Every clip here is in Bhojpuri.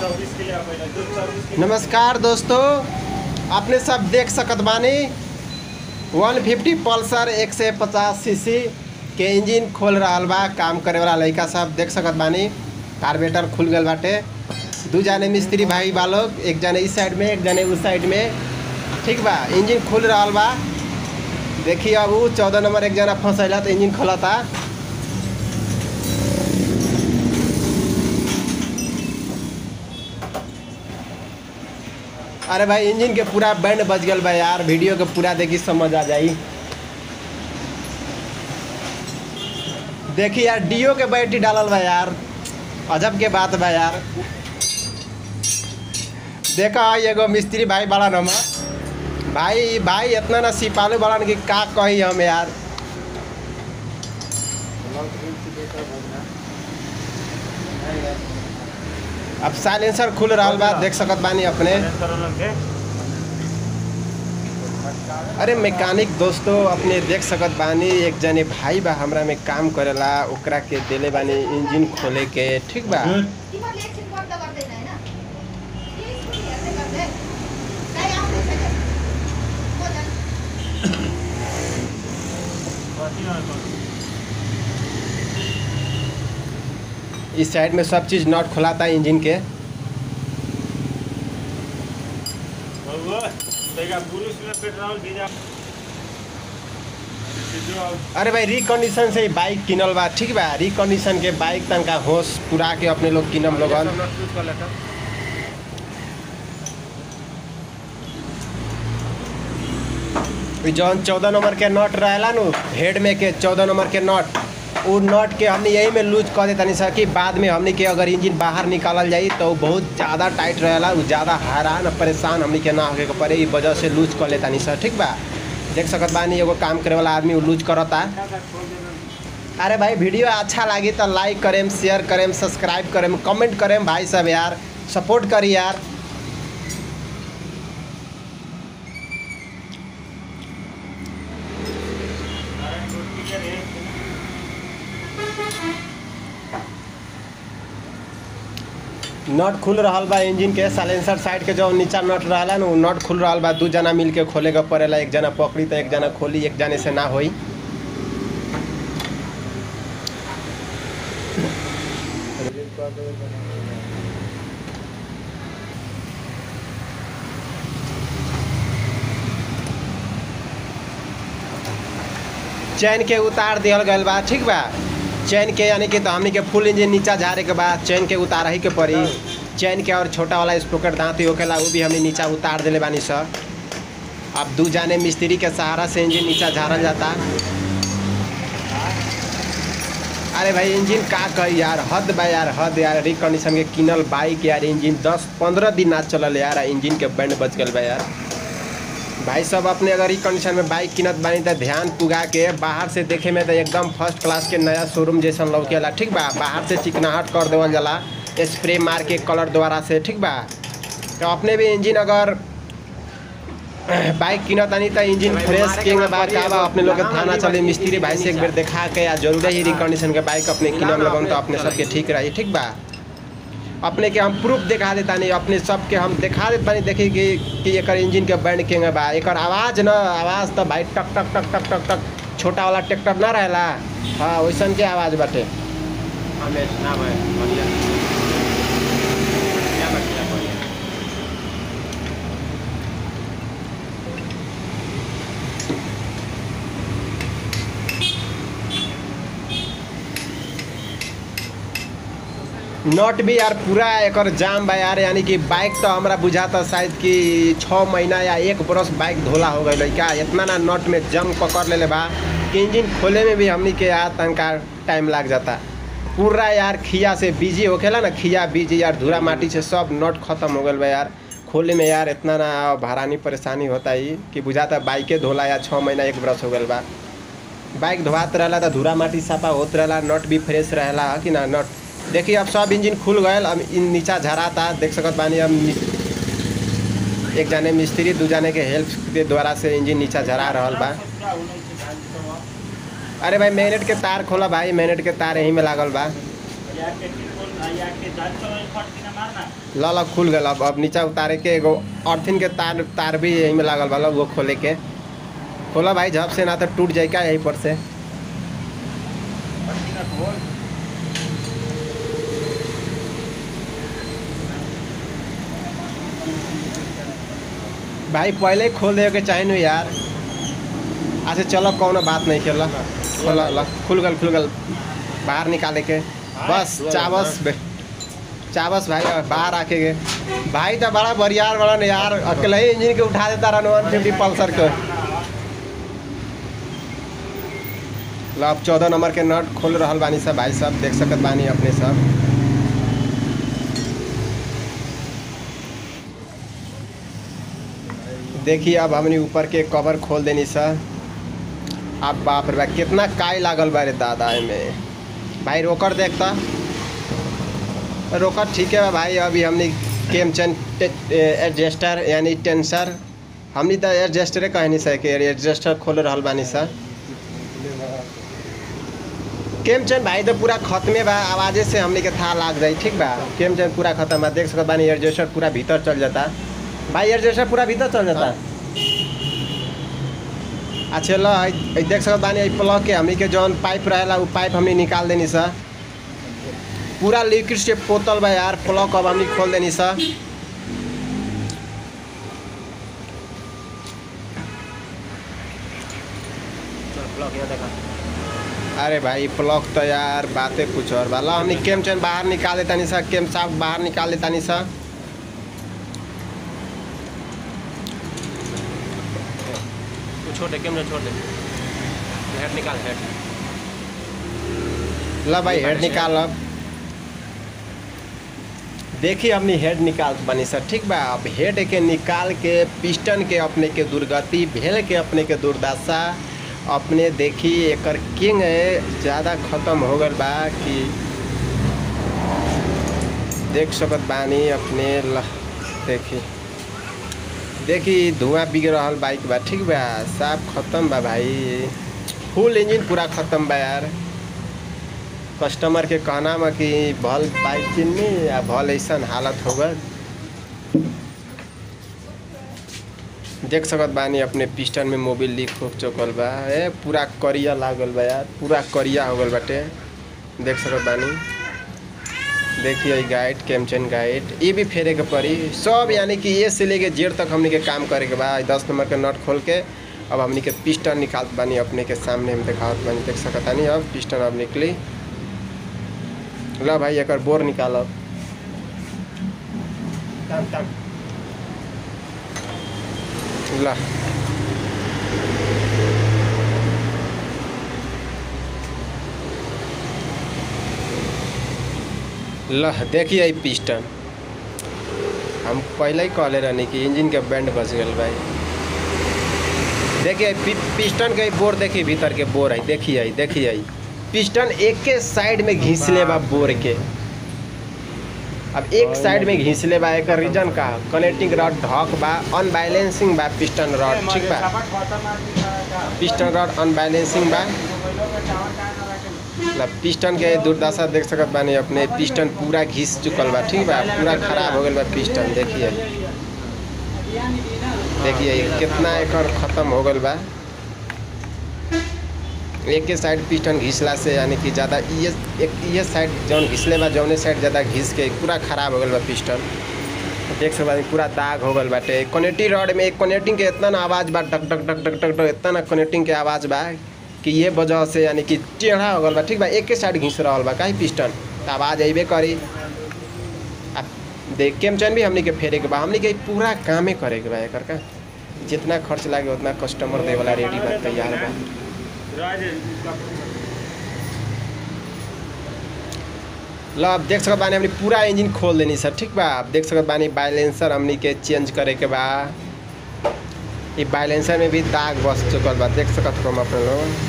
नमस्कार दोस्तों अपने सब देख सकत बानी 150 पल्सर 150 सीसी के इंजन खोल रहल बा काम करे वाला लड़का सब देख सकत बानी कार्बेटर खुल गल बाटे दू जाने मिस्त्री भाई बा लोग एक जाने इस साइड में एक जाने उस साइड में ठीक बा इंजन खुल रहल बा देखिए अब उ चौदह नंबर एक जना फंसैला तो इंजन खोलता अरे भाई इंजन के पूरा बैंड बज गल बा यार वीडियो के पूरा देखी समझ आ जाई देखी यार डीओ के बैटरी डालल बा यार अजब के बात बा यार देखा एगो मिस्त्री भाई बड़ा नंबर भाई भाई इतना ना सिपालू बड़ा कि का कही हम यार अब साइलेंसर खुल रहा बा देख सकत बानी अपने अरे मैकेनिक दोस्तों अपने देख सकत बानी एक जने भाई बा हमरा में काम करेला ओकरा के देले बानी इंजन खोले के ठीक बा तिमीहरूले एकछिन बन्द गर्दैन होइन प्लिज पनि हेर्दै गर्दै गाई आउँदैछ क्या को जान्छ इस साइड में सब चीज़ नट खुलाता है इंजन के पेट्रोल डीजल अरे भाई रिकंडीशन से ही बाइक किनल बा ठीक बा रिकंडीशन के बाइक तनका होश पुरा के अपने लोग किनम लोगन ई जौन चौदह नंबर के नट रहेला नु हेड में के चौदह नंबर के नट उ नट के हमने यही में लूज कर देता नहीं सकी बाद में हमने के अगर इंजन बाहर निकालल जाई तो उ बहुत ज़्यादा टाइट रहेला उ ज़्यादा हैरान और परेशान हमने के ना होके के पड़े ई वजह से लूज कर लेता नहीं सर ठीक बा देख सकत बानी एगो काम करे वाला आदमी उ लूज करता अरे भाई वीडियो अच्छा लगी तो लाइक करेम शेयर करेम सब्सक्राइब करेम कमेंट करेम भाई सब यार सपोर्ट करी यार नट खुल रहल बा इंजन के साइलेंसर साइड के जो नीचा नट रहला न उ नट खुल रहल बा दू जना मिल के खोले के पड़ेला एक जना पकड़ी तो एक जना खोली एक जने से ना होई चैन के उतार दिहल गल बा ठीक बा चैन के यानी कि तो हमनी के फुल इंजन नीचा झारे के बाद चैन के उतार ही के पड़ी चैन के और छोटा वाला स्पोकेट दांती होकेला वो भी हमने नीचा उतार दिले बानी सर अब दू जाने मिस्त्री के सहारा से इंजन नीचा झाड़ल जाता अरे भाई इंजन का कही यार हद बा यार हद यार रिकंडीशन के किनल बाइक यार इंजन दस पंद्रह दिन ना चलल यार इंजन के बैंड बच गल बा यार भाई सब अपने अगर ई कंडीशन में बाइक किनत बानी तो ध्यान पुगा के बाहर से देखे में तो एकदम फर्स्ट क्लास के नया शोरूम जैसन लौकेला ठीक बा बाहर से चिकनाहट कर देवल जाला स्प्रे मार के कलर द्वारा से ठीक बा तो अपने भी इंजन अगर बाइक किनत तानी तो इंजन फ्रेश के बा का बा अपने लोग के थाना चले मिस्त्री भाई से एक बेर देखा के या जरूर ही रिकंडीशन के बाइक अपने किनम लगन तो अपने सबके ठीक रही ठीक बा अपने के हम प्रूफ दिखा देता नहीं अपने सबके हम दिखा देता नहीं देखी कि कि एकर इंजन के बैंड के बा एकर आवाज़ न आवाज़ तो भाई टक टक टक टक टक टक छोटा वाला ट्रैक्टर ना रहेला हाँ वैसन के आवाज़ बाटे हमें ना भाई बढ़िया क्या बढ़िया बढ़िया नट भी यार पूरा एकर जाम बा यार यानी कि बाइक तो हमरा बुझाता शायद कि छः महीना या एक बरस बाइक धोला हो गई क्या इतना ना नट में जम पकड़ लेले बा कि इंजन खोले में भी हमनी के यार तनका टाइम लग जाता पूरा यार खिया से बिजी होखेला ना खिया बिजी यार धूरा माटी से सब नट खत्म हो गल बा यार खोले में यार इतना ना भारानी परेशानी होता ही कि बुझाता बाइके धोला या छः महीना एक बरस हो गल बा बाइक धोआत रहला तो धूरा माटी साफा होत रहला नट भी फ्रेश रहेला ह कि ना नट देखिए अब सब इंजन खुल गए अब इन नीचा झराता देख सकत बानी अब मिस- एक जाने मिस्त्री दू जाने के हेल्प के द्वारा से इंजन नीचा झरा रहल बा अरे भाई मैग्नेट के तार खोला भाई मैग्नेट के तार यहीं में लागल बा या के टिकोल या के दाल चलो फट के ना ल ल खुल गल अब अब नीचा उतारे के एगो अर्थिन के तार तार भी यही में लागल बा वो खोले के खोला भाई झप से ना तो टूट जाए का यहीं पर से भाई पहले ही खोल दे के चाहे नु यार अच्छा चलो कौनो बात नहीं खेला खोला ला खुल गल खुल गल बाहर निकाले के बस चावस बे चावस भाई अब बाहर आके गे भाई तो बड़ा बरियार बड़ा ने यार अकेले ही इंजन के उठा देता रहा वन फिफ्टी पल्सर के लो अब चौदह नंबर के नट खोल रहल बानी सब भाई सब देख सकत बानी अपने सब देखिए अब हमने ऊपर के कवर खोल देनी सर अब बाप रे बाप कितना काई लागल बा रे दादा में भाई रोकर देखता रोकर ठीक है बा भाई अभी हमने केमचन एडजस्टर यानी टेंसर हमनी तो एडजस्टरे कहनी सर कि एडजस्टर खोल रहल बानी सर केमचन भाई तो पूरा खत्मे बा आवाजे से हमनी के था लाग जाई ठीक बा केमचन पूरा खत्म बा देख सकत बानी एडजस्टर पूरा भीतर चल जाता भाई एडजस्टर पूरा भीतर चल जाता अच्छा ल है देख सकत बानी है प्लग के हमनी के जौन पाइप रहेला उ पाइप हमनी निकाल देनी सा पूरा लिक्विड से पोतल बा यार प्लग अब हमनी खोल देनी सा अरे भाई प्लग तो यार बातें कुछ और बा ला हमनी केम चैन बाहर निकाल देता नहीं सा केम साफ बाहर निकाल देता नहीं सा छोड़ दे कैमरा छोड़ दे हेड निकाल हेड ला भाई हेड निकाल अब देखिए अपनी हेड निकाल बनी सर ठीक बा अब हेड के निकाल के पिस्टन के अपने के दुर्गति भेल के अपने के दुर्दशा अपने देखी एकर किंग ज़्यादा खत्म हो गल बा कि देख सकत बानी अपने ल देखी देखी धुआं बिग रहल बाइक बा ठीक बा साफ खत्म बा भाई फुल इंजन पूरा खत्म बा यार कस्टमर के कहना में कि भल बाइक किन्नी या भल ऐसा हालत हो गल देख सकत बानी अपने पिस्टन में मोबिल लीक हो चुकल बा ए पूरा करिया लागल बा यार पूरा करिया हो गल बाटे देख सकत बानी देखिए गाइड कैमचन गाइड ये भी फेरे के पड़ी सब यानी कि ये से लेके जेड़ तक हमने के काम करे के बा दस नंबर के नट खोल के अब हमने के पिस्टन निकालत बानी अपने के सामने हम दिखावत बानी देख सकत बानी अब पिस्टन अब निकली ला भाई एकर बोर निकालब टाम टाम ला लह देखिए ई पिस्टन हम पहले ही कहले रहनी कि इंजन के बैंड बच गल भाई देखिए पि, पिस्टन के बोर देखिए भीतर के बोर है देखिए आई देखिए आई पिस्टन एक के साइड में घिसले बा बोर के अब एक साइड में घिसले बा एक रीजन का कनेक्टिंग रॉड ढक बा अनबैलेंसिंग बा पिस्टन रॉड ठीक बा पिस्टन रॉड अनबैलेंसिंग बा मतलब पिस्टन के दुर्दशा देख सकत बानी अपने पिस्टन पूरा घिस चुकल बा ठीक बा पूरा खराब हो गल बा पिस्टन देखिए देखिए कितना एकर खत्म हो गल बा एक के साइड पिस्टन घिसला से यानी कि ज़्यादा ये एक ये साइड जौन घिसले बा जौने साइड ज़्यादा घिस के पूरा खराब हो गल बा पिस्टन देख सकत बानी पूरा दाग हो गल बाटे कनेक्टिंग रॉड में एक कनेक्टिंग के इतना ना आवाज़ बा टक टक टक टक टक टक इतना ना कनेक्टिंग के आवाज़ बा कि ये वजह से यानी कि टेढ़ा हो गल बा ठीक बा एक के साइड घिस रहल बा काहे पिस्टन तो आवाज़ अइबे करी आ देख के चैन भी हमनी के फेरे के बा हमनी के पूरा कामे करे के बा एकर का जितना खर्च लागे उतना कस्टमर दे वाला रेडी बा तैयार बा ल अब देख सकत बानी हमनी पूरा इंजन खोल देनी सर ठीक बा अब देख सकत बानी बाइलेंसर हमनी के चेंज करे के बा ये बाइलेंसर में भी दाग बस चुकल बा देख सकत हम अपने लोग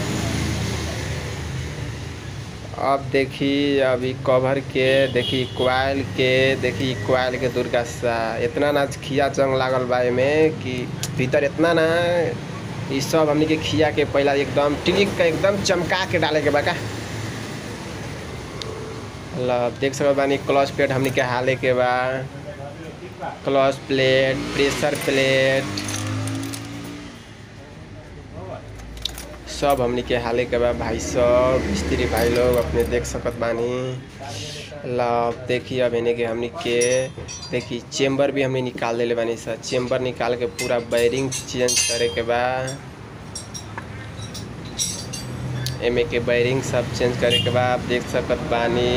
अब देखी अभी कवर के देखी क्वाइल के देखी क्वाइल के दुर्गासा इतना ना खिया जंग लागल बा एमे कि भीतर इतना ना ई सब हमनी के खिया के पहला एकदम टिक का एकदम चमका के डाले के बा का ल देख सकत बानी क्लच प्लेट हमनी के हाले के बा क्लच प्लेट प्रेशर प्लेट सब हमनी के हाले के बा भाई सब मिस्त्री भाई लोग अपने देख सकत बानी ल देखिए अब इन्हें के हमनी के देखी चेम्बर भी हमने निकाल देले बानी सर चेम्बर निकाल के पूरा बैरिंग चेंज करे के बा एमे के बैरिंग सब चेंज करे के बाद आप देख सकत बानी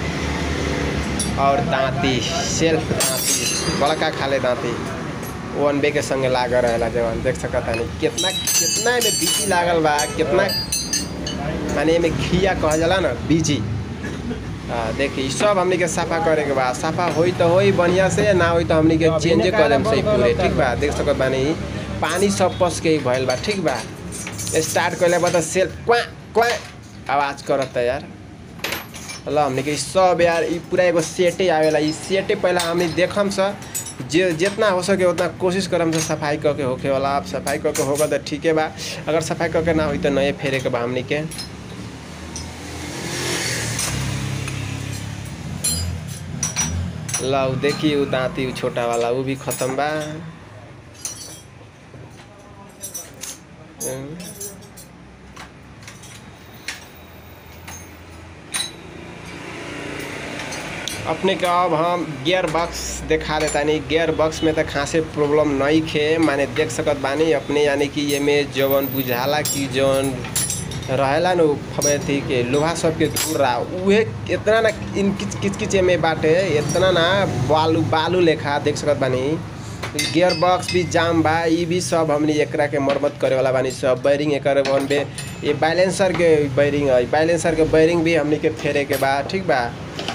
और दांती सेल्फ दांती बड़का खाले दांती वन बे के संगे लागल रहेला जवन देख सकत हनी कितना कितना एमे बीजी लागल बा कितना माने एमे खिया कहल जाला ना बीजी आ, देखी सब हमनी के साफा करे के बा साफा होई तो होई बढ़िया से ना होई तो हमनी के चेंज कर देम सही पूरे ठीक बा देख सकत बानी पानी सब पस के ही भइल बा ठीक बा स्टार्ट कइले बाद सेल्फ क्वा क्वा आवाज करत यार ल हमने के इ सब यार ई पूरा एगो सेटे आवेला ई सेटे पहला हमने देखम स जे जितना हो सके उतना कोशिश करम से सफाई करके होके वाला आप सफाई करके होगा तो ठीके बा अगर सफाई करके ना होई तो नए फेरे के बा हमने के ल उ देखी उ दांती उ छोटा वाला उ भी खत्म बा हम्म। अपने के अब हम गियर बॉक्स देखा देता नहीं गियर बॉक्स में तो खासे प्रॉब्लम नहीं खे माने देख सकत बानी अपने यानी कि ये में जवन बुझाला कि जवन रहेला न उ अथी के लोहा सब के धूरा उहे इतना ना इन किच किच किच में बाटे इतना ना बालू बालू लेखा देख सकत बानी गियर बॉक्स भी जाम बा ई भी सब हमनी एकरा के मरम्मत करे वाला बानी सब बैरिंग एकर वन बे ये बैलेंसर के बैरिंग है बैलेंसर के बैरिंग भी हमनी के फेरे के बा ठीक बा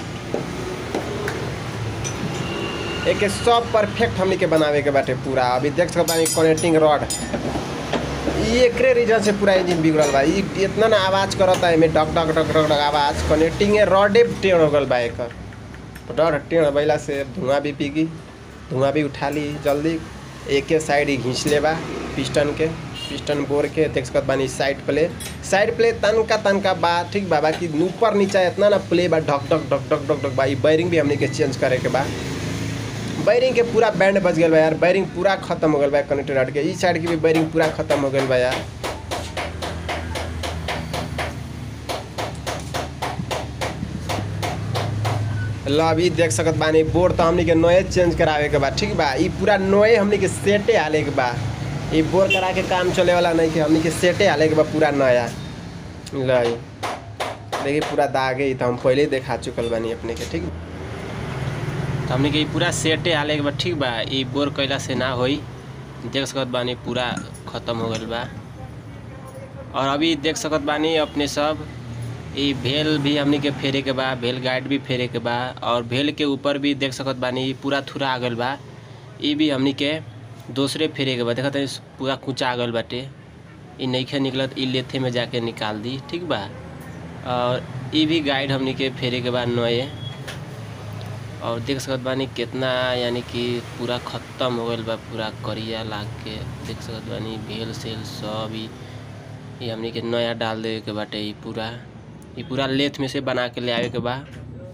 एक सब परफेक्ट हमनी के बनावे के बाटे पूरा अभी देख सकत बानी कनेक्टिंग रॉड ई एकरे रीजन से पूरा इंजन बिगड़ल बा ई इतना ना आवाज करता है में डक डक डक डक डक आवाज कनेक्टिंग रॉडे टेढ़ हो गल बा एकर रॉड टेढ़ भइला से धुआं भी पीगी धुआं भी उठा ली जल्दी एके साइड ही घींच ले बा पिस्टन के पिस्टन बोर के देख सकत बानी साइड प्ले साइड प्ले तनका तनका बा ठीक बा बाकी ऊपर नीचा इतना ना प्ले बा ढक ढक ढक ढक ढक ढक बा ई बैरिंग भी हमनी के चेंज करे के बा बैरिंग के पूरा बैंड बच गल बा यार बैरिंग पूरा खत्म हो गल बा कनेक्टर रॉड के ई साइड के भी बैरिंग पूरा खत्म हो गल बा यार ल अभी देख सकत बानी बोर्ड तो हमनी के नए चेंज करावे के बा ठीक बा ई पूरा नए हमनी के सेटे हाले के बा ई बोर्ड करा के काम चले वाला नहीं के हमनी के सेटे हाले के बा पूरा नया ल ई। देखिए पूरा दागे ई तो हम पहले ही देखा चुकल बानी अपने के ठीक तो हमने के ई पूरा सेटे हाले के बा ठीक बा ई बोर कैला से ना होई देख सकत बानी पूरा खत्म हो गइल बा और अभी देख सकत बानी अपने सब ई भेल भी हमनी के फेरे के बा भेल गाइड भी फेरे के बा और भेल के ऊपर भी देख सकत बानी ई पूरा थुरा आ गइल बा ई भी हमनी के दूसरे फेरे के बा देखत हई पूरा कुचा आ गइल बाटे ई नइखे निकलत ई लेथे में जाके निकाल दी ठीक बा और ई भी गाइड हमनी के फेरे के बा नए और देख सकत बानी कितना यानी कि पूरा खत्म हो गइल बा पूरा करिया लाग के देख सकत बानी भेल सेल सब ई ई हमनी के नया डाल देवे के बाटे ई पूरा ई पूरा लेथ में से बना के ले आवे के बा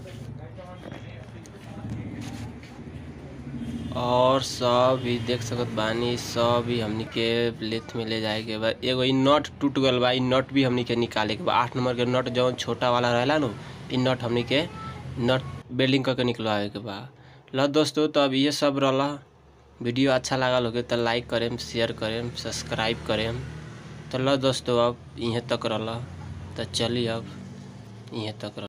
और सब भी देख सकत बानी सब भी हमनी के लेथ में ले जाए के बा एगो ई नट टूट गल बा ई नट भी हमनी के निकाले के बा आठ नंबर के नट जौन छोटा वाला रहेला नु ई नट हमनी के नट बेल्डिंग करके निकलवावे के बा ल दोस्तों तो अब ये सब रहला वीडियो अच्छा लागल होगे तो लाइक करेम शेयर करेम सब्सक्राइब करेम तो ल दोस्तों अब इहें तक रहला तो चली अब इहें तक रह